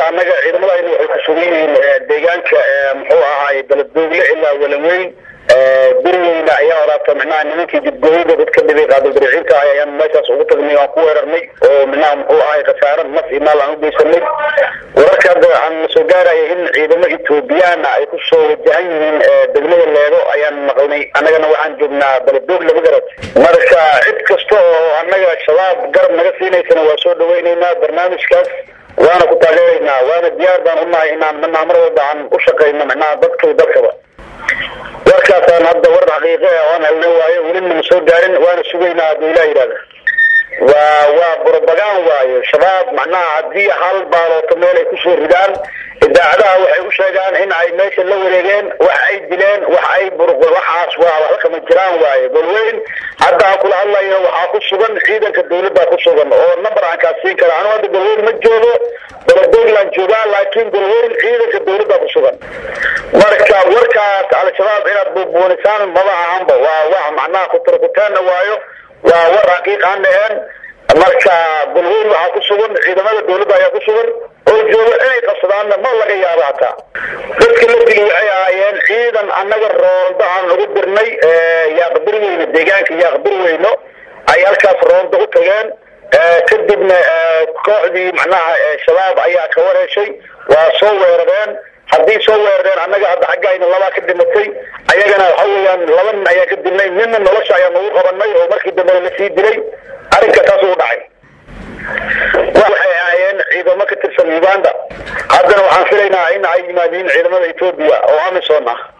annaga ciidamadayna waxay ku sugan yihiin deegaanka muxuu ahaay beledoogle ilaa walanweyn gurigeyna ayaa horaata micnaha nimankii jidgooyada dadka dhibay qaadildariciinta ah ayaan meeshaas ugu tagnay aan ku weerarnay oo micnaha muxuu ahay khasaaro naf iyo maal aan u geysanay wararka hadda aan soo gaaraya in ciidamo ethoobiyaana ay ku soo wajahan yihiin degmada leedo ayaan maqlnay annagana waxaan joognaa beledoogle ma garat marka cid kasta oo annaga shabaab garab naga siinaysana waa soo dhaweyneynaa barnaamijkaas waana ku taageeraynaa waana diyaar baan unahay inaan micnaha mar walba aan u shaqayno micnaha dadka dalkaba warkaasaan hadda war xaqiiqe ah oan helna waayo welina ma soo gaarin waana sugaynaa hadduu ilah yidhahda waa waa brobagan waayo shabaab macnaha haddii hal baalooto meel ay kusoo ridaan idaacadaha waxay u sheegaan in ay meesha la wareegeen wax ay dileen wax ay waxaas waa waxba kama jiraan waayo golweyn hadda aan kula hadlayo waxaa ku sugan ciidanka dawladda ku sugan oo number aan kaa siin kara anu hadda golweyn ma joogo beledogland joogaa laakiin golweyn ciidanka dawladda ku sugan marka warkaas al-shabaab inaad buubuunisaan maba ahanba waa wax macnaha kuturkutaana waayo waa war xaqiiq aan dhaheen marka golweyn waxaa ku sugan ciidamada dawladda ayaa ku sugan oo jooga inay qabsadaanna ma laga yaabo hataa dadka la dili waxay ahaayeen ciidan annaga roonda aan ugu dirnay yaaqbirweyne deegaanka yaaqbirweyno ay halkaas roonda u tageen kadibna kooxdii macnaha shabaab ayaa ka wareeshay waa soo weerareen haddii soo weerareen annaga hadda xaggayna labaa ka dhimatay ayagana waxa weeyaan laba nin ayaa ka dilnay ninna nolosha ayaa nagu qabanay oo markii dambena la sii dilay arrinka taas u dhacay waxay ahaayeen ciidamo ka tirsan uganda haddana waxaan filaynaa in ay yimaadiin ciidamada etoobiya oo amisom ah